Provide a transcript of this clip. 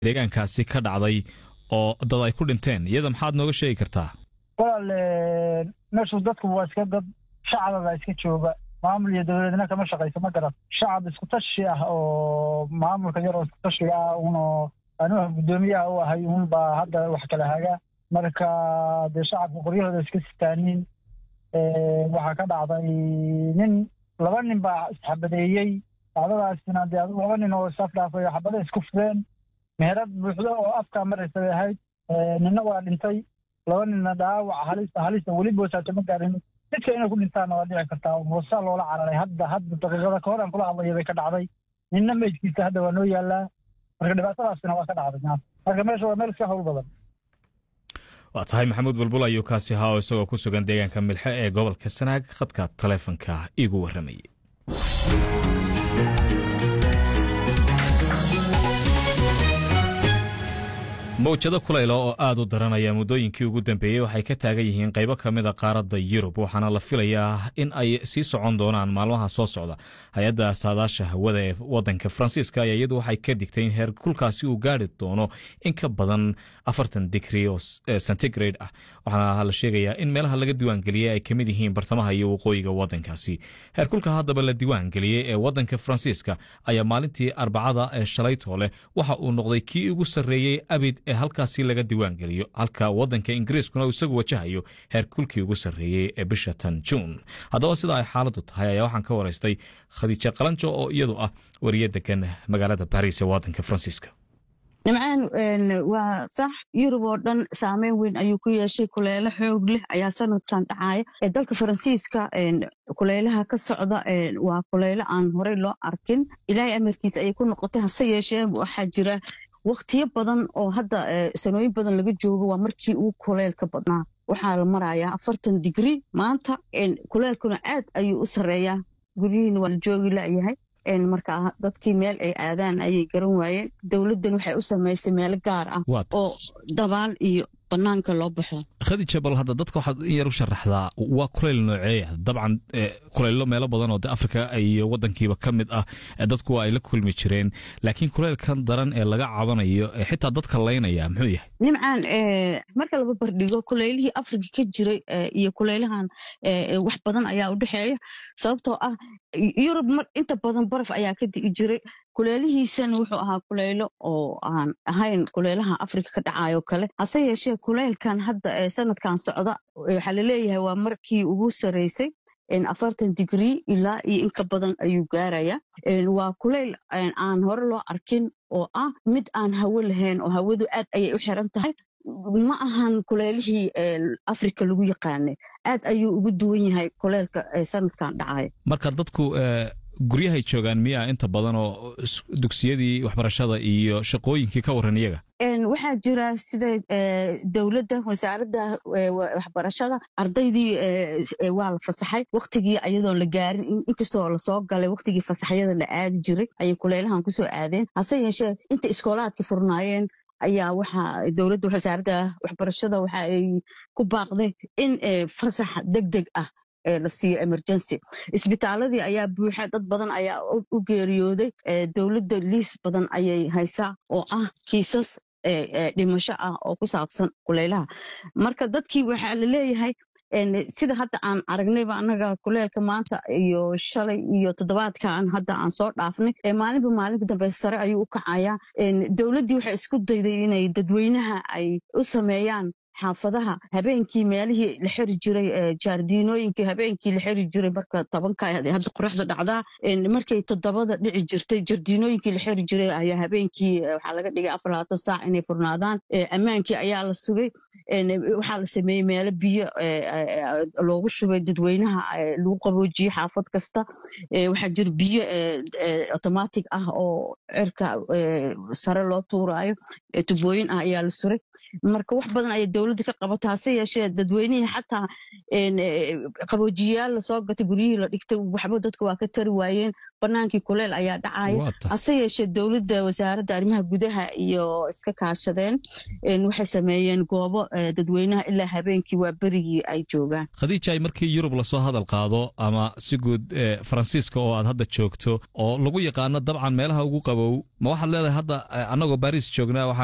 deegaankaasi ka dhacday oo dad ay ku dhinteen iyada maxaad nooga sheegi kartaa walaal meeshu dadku waa iska dad shacababa iska jooga maamul iyo dowladna kama shaqayso ma garan shacab isku tashi ah oo maamulka yar oo isku tashiga ah uno anuha guddoomiyaha u ahay un baa hadda wax kala haga marka dee shacabka qoryahooda iska sitaanin waxaa ka dhacday nin laba nin baa isxabadeeyey dhacdadaasina dee adigu laba nin oo isaf dhaafay oo xabada isku fureen meherad buuxdo oo afkaa maraysa bay ahayd ninna waa dhintay laba ninna dhaawac halista halista weli boosaato ma gaarin midka inay ku dhintaanna waa dhici kartaa moosaa loola cararay hadda hadda daqiiqada ka hor aan kula hadlaya bay ka dhacday ninna meydkiisa hadda waa noo yaalaa marka dhibaatadaasina waa ka dhacday marka meesha waa meel iska hawl badan waa tahay maxamuud bulbul ayuu kaasi ahaa oo isagoo ku sugan deegaanka milxe ee gobolka sanaag khadka taleefonka iigu warramayay mawjado kulayla oo aad u daranaya muddooyinkii ugu dambeeyey waxay ka taagan yihiin qaybo ka mida qaaradda yurub waxaana la filayaa in ay sii socon doonaan maalmaha soo socda hay-adda saadaasha hawada ee wadanka faransiiska ayaa iyadu waxay ka digtay in heer kulkaasi uu gaari doono in ka badan afartan digri oo centigrade ah waxaana la sheegayaa in meelaha laga diiwaangeliyey ay ka mid yihiin bartamaha iyo waqooyiga wadankaasi heerkulka haddaba la diiwaangeliyey ee wadanka faransiiska ayaa maalintii arbacada ee shalaytoo leh waxa uu noqday kii ugu sarreeyey abid ee halkaasi laga diiwaangeliyo halka wadanka ingiriiskuna uu isagu wajahayo heerkulkii ugu sarreeyey ee bisha tan juun haddaba sida ay xaaladu tahay ayaa waxaan ka waraystay khadiijo qalanjo oo iyadu ah wariye degan magaalada baris ee wadanka faransiiska nimcaan waa sax yurub oo dhan saameyn weyn ayuu ku yeeshay kuleelo xoog leh ayaa sanadkan dhacaya ee dalka faransiiska kulaylaha ka socda waa kulaylo aan horey loo arkin ilaahay amarkiisa ayay ku noqotay hase yeeshee waxaa jira waktiyo badan oo hadda sanooyin badan laga joogo waa markii uu kuleylka badnaa waxaa la marayaa afartan digri maanta kuleylkuna aad ayuu u sareeyaa guryihiina waa la joogi layahay marka dadkii meel ay aadaan ayay garan waayeen dowladdan waxay u samaysay meelo gaar ah oo dabaal iyo banaanka loo baxo khadija bal hadda dadka waxaad in yar u sharaxdaa waa kuleyl nooceeya dabcan kuleylo meelo badan oo de afrika iyo wadankiiba ka mid ah dadku ay la kulmi jireen laakiin kuleylkan daran ee laga cabanayo xitaa dadka laynaya muxuu yahay nimcaan marka laba bardhigo kuleylihii afrika ka jiray iyo kuleylahan wax badan ayaa u dhexeeya sababtoo ah yurub inta badan baraf ayaa ka digi jiray kuleelihiisana wuxuu ahaa kuleylo oo aan ahayn kuleylaha afrika ka dhacayo kale hase yeeshee kuleylkan hadda sanadkan socda waxaa laleeyahay waa markii ugu sareysay afartan digrii ilaa iyo inka badan ayuu gaaraya waa kuleyl aan hore loo arkin oo ah mid aan hawo lahayn oo hawadu aad ayay u xiran tahay ma ahan kuleylihii afrika lagu yaqaanay aad ayuu ugu duwan yahay kuleylka sanadkan dhacaya marka dadku guryahay joogaan miyaa inta badan oo dugsiyadii waxbarashada iyo shaqooyinkii ka waran iyaga waxaa jira sida dowladda wasaaradda waxbarashada ardaydii waa la fasaxay waktigii ayadoon la gaarin inkastoo lasoo galay waktigii fasaxyada la aadi jiray ayay kuleylahan kusoo aadeen hase yeeshee inta iskoolaadka furnaayeen ayaa waxaa dowladda wasaaradda waxbarashada waxa ay ku baaqday in fasax deg deg ah la siiyo emergency isbitaaladii ayaa buuxa dad badan ayaa u geeriyooday dowladda liis badan ayay haysaa oo ah kiisas dhimasho ah oo ku saabsan kuleylaha marka dadkii waxaa la leeyahay sida hadda aan aragnayba annaga kuleelka maanta iyo shalay iyo toddobaadkan hadda aan soo dhaafnay maalinba maalinka dambe sare ayuu u kacayaa dowladdii waxay isku dayday inay dadweynaha ay u sameeyaan xaafadaha habeenkii meelihii la xiri jiray jaardiinooyinkii habeenkii la xiri jiray marka tobanka hadda qoraxda dhacdaa markay toddobada dhici jirtay jardiinooyinkii la xiri jiray ayaa habeenkii waxaa laga dhigay afar labaatan saac inay furnaadaan ammaankii ayaa la sugay waxaa la sameeyey meelo biyo loogu shubay dadweynaha lagu qaboojiyey xaafad kasta waxaa jira biyo automatic ah oo cirka sare loo tuuraayo tubooyin ah ayaa la suray marka wax badan ayay dowladda ka qabata hase yeeshee dadweynihii xataa qaboojiyayaal lasoo gatay guryihii la dhigtay waxba dadka waa ka tari waayeen banaankii kuleel ayaa dhacaya hase yeeshee dowladda wasaaradda arrimaha gudaha iyo iska kaashadeen waxay sameeyeen goobo dadweynaha ilaa habeenkii waa berigii ay joogaan khadiija ay markii yurub lasoo hadal qaado ama si guud faransiiska oo aad hadda joogto oo lagu yaqaano dabcan meelaha ugu qabow ma waxaad leedahay hadda annagoo baris joognaa